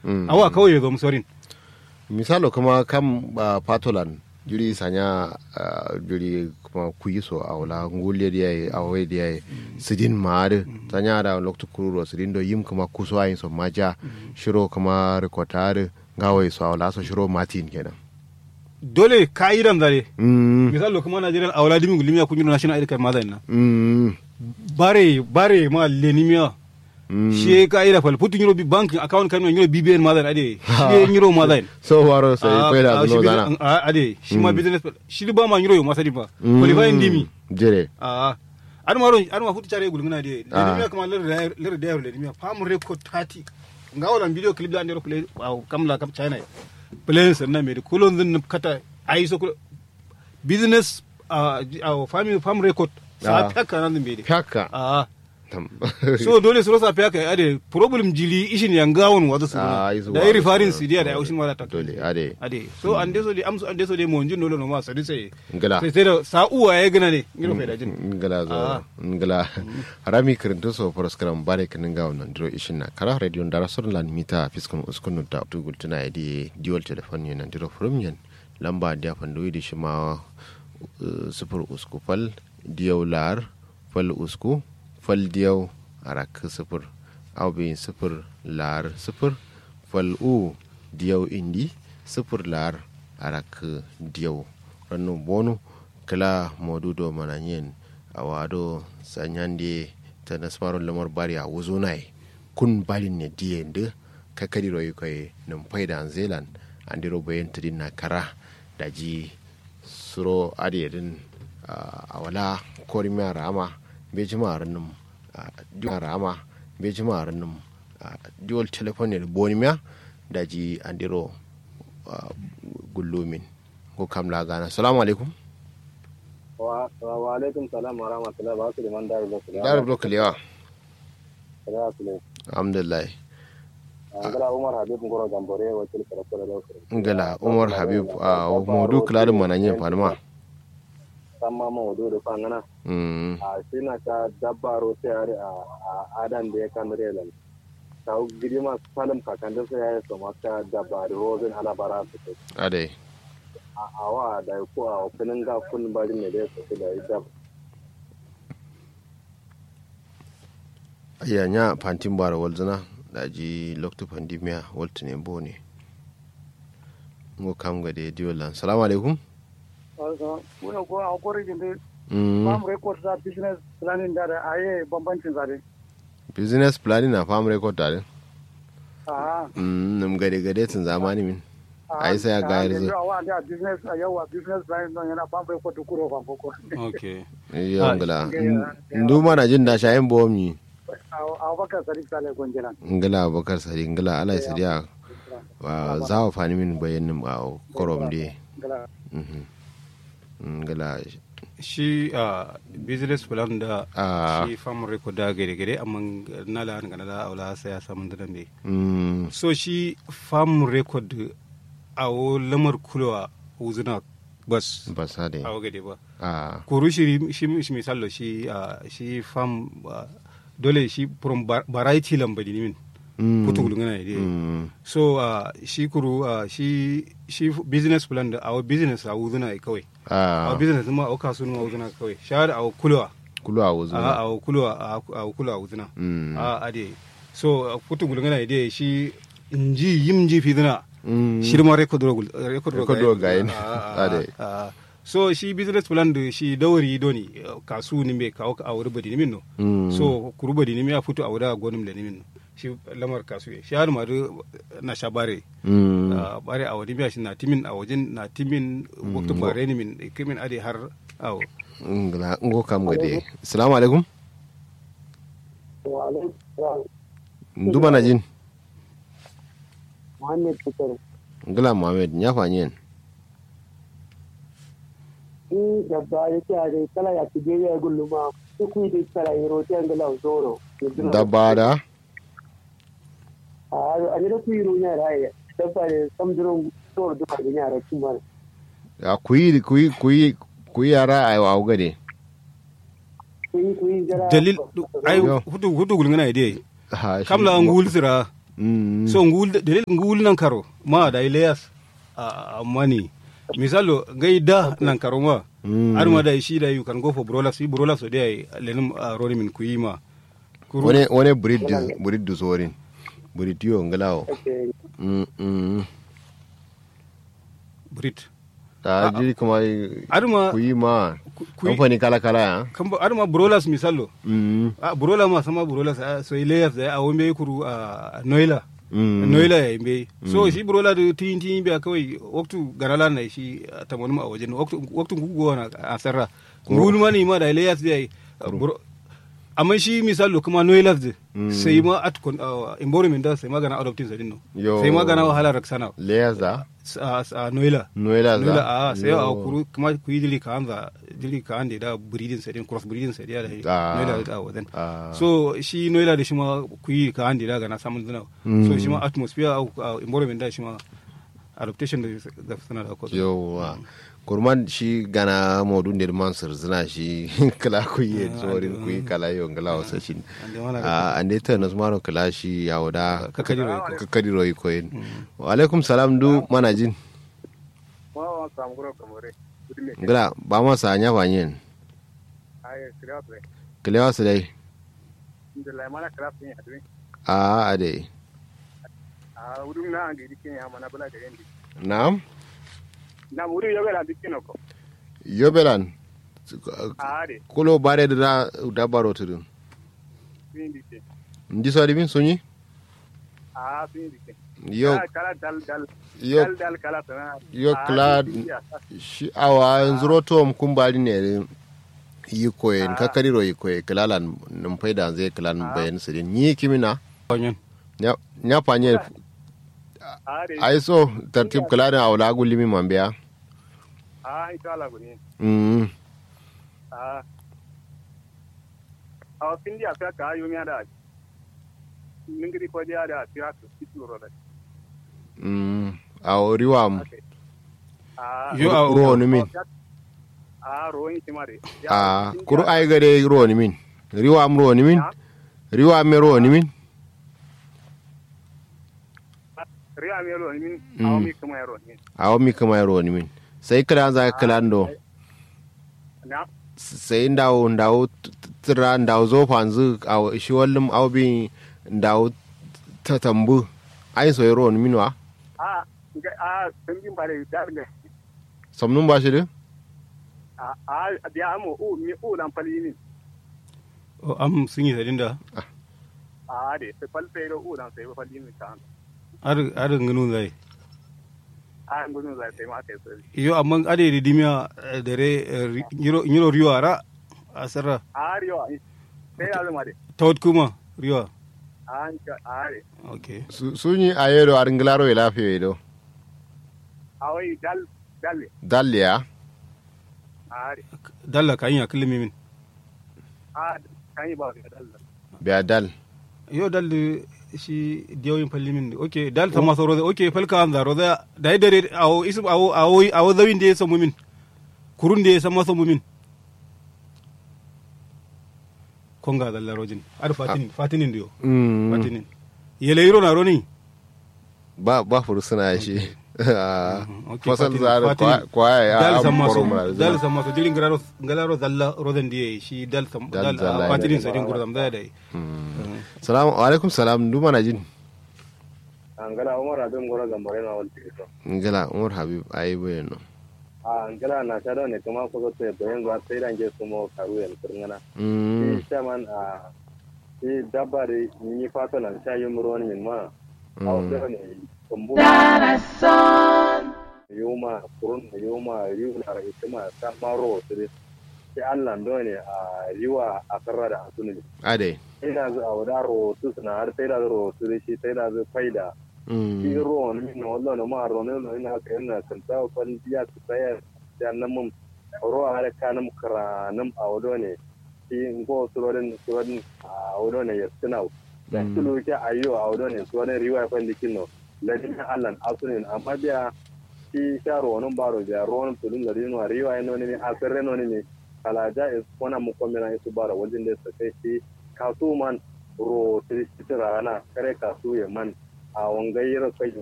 Mm. awa kawai ya zo musorin misalo kuma kam uh, patolan juri sanya uh, juri kuma kuyiso a wala ngulle dia ye a we dia ye sidin maade sanya da lokto kururo sidin do yim kuma kuso ayin so maja shiro kuma rekotare ngawo so a wala so shiro matin kenan dole ka'idan zare mm misali kuma Najeriya a wala dimin gulmiya kun yi national id card ma zai na mm bare bare ma lenimiya mm shi ka'ida fal putin euro bank account kan euro bbn ma zai ade shi euro ma zai so waro sai kai da no zana ade shi ma business shi ba ma euro ma sadi ba qualify ndimi jere a an maro an ma futu chare gulngana de Ah. lenimiya kuma ler ler da lenimiya fam record 30 ngawalan video clip da ndero play wow kamla kam china play sanna me kulon zin kata ai so business a family farm record sa Ah. peka nan me de haka a Tam. so dole su rasa peka ade problem jili ishin yangawon wazo su Ah, isu da wazo iri farin su- su dia da aushin wala ta dole ade ade so an deso de amsu an deso de mo njin dole no ma sadi sai ngala sai sai da sa uwa ya gina ne ngiro fa da jin ngala zo Ah. ngala harami kirinto so paraskaram bare kinin ga wannan diro ishin na kara radio ndara sur lan mita fiskun uskun da tugul tuna idi dual telephone yana diro from yan lamba dia fandoyi di shima uh, sufur usku fal diyaw lar fal usku fal diyaw arak sufur aw bin sufur lar sufur fal u diyaw indi sufur lar arak diyaw rannu bonu kala modudo mananyen awado sanyande ta nasmaro lamar bari a wuzo nai kun balin ne diye nde kakadi royi koy num payda zealand andiro bayen tidin na kara daji suro adi din a wala kori mi rama be jima ranum di rama be jima ranum diol telephone ne boni miya daji andiro ah, gullumin ko kamla gana assalamu alaikum wa wa alaikum salam wa rahmatullahi wa barakatuh man da rubuta da dar blok lewa da su ne alhamdulillah ngala umar habib ngoro gambore wa kil kara kara da kara ngala umar habib a modu kladin mananyen falma samma ma wudu da fangana mm a sina ta dabbaro sai are a a adan da ya kan relan ta gidi ma salam ka kan da sai ya so ma ta dabbaro rozin ala bara su ce ade a awa da ko a kunin ga kun bari ne da su da ida aya nya pantin bara walzana daji lokto pandemia waltine bone ngo kam gade diolan assalamu alaikum muna ko a korigin da mm farm record za business planning da da aye bambancin zare business planning na farm record tare a mm num gade gade tun zamani min ai sai ya gayar zai yawa da business a yawa business planning don yana farm record kuro fa koko okay yo ngala nduma na jin da shayin bomi a baka sari sale gonjela ngala abubakar sadi ngala alai sadiya wa zawa fani min bayanin a korom de gala mhm ngala shi a business plan da Ah. shi farm record da gare gare amma na la an da aula sai ya samu da ne mm so shi farm record a wo lamar kulwa uzuna bas ba sa de a wo gade ba a kuru shi shi shi misalo shi a shi farm ah, dole shi from var- variety lambadi ni min mm putu gulungana ne mm so uh, shi kuru uh, shi shi business plan da our business a wuzuna ai kawai a our business ma au kasu ma wuzuna kawai shahada a kulwa kulu a a wuzu a kulwa a kulwa wuzuna Mm. a ade so uh, putu gulungana ide shi inji yimji fiduna Mm. shi ma record ro gul- record ro Record ro gayen. gayen. Ah, ah, Ade. ah. so shi business plan da shi dawari doni uh, kasu ni me kawo a wuri badi ni min no Mm. so kuru badi ni me a futu a wuri gonim da ni min no shi lamar kasu ye shi har ma do na shabare Mm. Ah, bare a wani biya shi na timin a wajen na timin waktu bare ni min kimin ade har awo ngala ngo kam gade assalamu alaikum wa alaikum salam nduma na jin muhammad fitar ngala muhammad nya fanyen in dabba ya ce a dai kala ya ci ya gulluma duk yi da kala yi rote ngala zoro dabba da a ne da ku yi runya rai dabba ne samduron zoro duka da yara kuma a kuyi kuyi kuyi kuyi yara a wa gade ku yi ku yi jara dalil ai Yo. hudu hudu gulngana ide ha shi- kamla an gul sira Mm. so ngul dalil ngul nan karo ma da ilayas a mani misalo gai da nan karo ma Mm. har ma da shi da you can go for brolas fi brolas so dai lenin roni min kuyima kuru wani wani breed dis- breed du sorin breed yo ngalawo Okay. mm mm brit ta ji kuma har ma ku yi ma ku- ku yi- kamfani kala kala ya kan ba har ma brolas misalo mm a brola ma sama brolas a so ilayas da a wombe kuru a noila Mm. noila ya imbe so shi brola da tin tin biya kawai waktu garala na shi tamanum a wajen waktu waktu gugu na a sarra ngulu mani ma da ilayas da yi bro- amma shi misalo kuma noila da sai ma at kon environment da sai magana adoptin sa dinno Yo. sai magana wahala raksana layers da a a noila noela noila za a sai a Yo. kuru kuma ku yi dili ka anza dili ka ande da breeding sa din cross breeding sa da Ah. noila da wadan Ah. so shi noila da shi ma ku yi ka ande da ga na samun zina so shi ma atmosphere au au environment da shi ma adaptation da da sana da ko yowa kurman shi gana modun der man zina shi kala ku yi zorin ku yi kala yo ngala wasa shi ande wana a ande ta nas maro kala shi ya wada ka kadi ro ko kakadi royi koyin wa alaikum salam du mana jin Wa wa samu gura kamare. Kudi me. ngala ba ma sa nya banyen Ai kira pre. kalewa su dai Inda la mana kira fin ya dun. a ade Ah udum na ngi dikin ya mana bala da yendi. na'am Na muri yo bela dikin ko. yobelan Ah de. kulo bare da da baro tudun Fin dikin. ndi so min sunyi Ah fin dikin. yo Ah, kala dal dal. yo Dal dal kala tana. yo Ah, kla dikin ya. shi awa nzuro tom kumbali ne yi koyen kakari ro yi koye kalalan num faida zai kalan bayan sirin ni kimina fanyen nya nya panye Ah de. ai so tartib kaladan awla gulimi mambiya Ah ita la guni. mm Ah. Ah fin dia fa ka yo mi ada. Ningiri ko dia ada tira ko kitu ro da. mm aw riwam Ah. yo a ro ni min Ah ro yin timare. a kuru ai gade ro ni min riwam ro ni min riwam me ro ni min Riya mi ro min. Ah mi kuma ro min. aw mi kama ro ni min sai kala za kalando Na. sai ndawo ndawo tira ndawo zo fanzu aw shi wallum aw bi ndawo tatambu ai so ro ni min wa Ah, ga ah tambin bare darle. samnun ba shi de Ah ah dia amo u mi u lan pali ni. o am sun yi sadin da Ah de se pal pero u lan se pali ni kan. ar ar ngunu zai Ah ngun za se ma ke se. yo amma ade di dimya dare nyiro nyiro riyo ara asara Ah rio ai. Sai ya zama de. tawt kuma riyo Ah ka ah de. okay Su- sunyi a yero ar nglaro e lafiyo do Ah wai dal dalle. dalliya Ah de. dalla kan ya kilimi min Ah kan yi ba ga dal. biya dal yo dal shi diyoyin falli min okay dal ta maso roza okay falka an zaro da da yi dare awo isu awo awo awo zawin da ya samu min kurun da ya san masa min konga dalla rojin ar fatinin fatinin diyo Mm, fatinin yele yiro na roni ba ba furu suna shi okay, fasal fatinin, zare fatinin. kwaya ya dal am san maso koro mura dal san maso dilin gararo ngalaro dalla rodan diye shi dal sam Dal dal zalla ah, ne. fatinin sa din gurdam da dai salamu alaikum salam du mana jin angala umar abin gora gambare na wal tito ngala umar habib ayi bayano a angala na tada ne kuma ko to te bayan ga sai dan je sumo karu yan kurngana mm shi chaman a shi dabare ni fata nan sha yi muro ni ma a wasu ne kumbu yuma kurun yuma yuna ra itima ta maro tire sai Allah ndo ne a riwa a karra da asuni ade ina zu a wada ro tu suna har sai da ro tu shi sai da zu faida shi mm ro ni no wallo no ma ro ne no ina ka ina kan ta fal biya su tsaya da nan mun ro har kanum kara nam a wado ne shi ngo surodin surodin a wado ne ya suna da tulu ke ayo a wado ne surodin riwa fa dikin no ladin Allah asunin amma biya shi sha ro non baro biya ro non tulun da rino riwa no ne a sirre no ne kala ja is wana mu komina isu bara wajen da su kai shi kasu man ro tiri rana kare kasu ya man a wangai yiro kai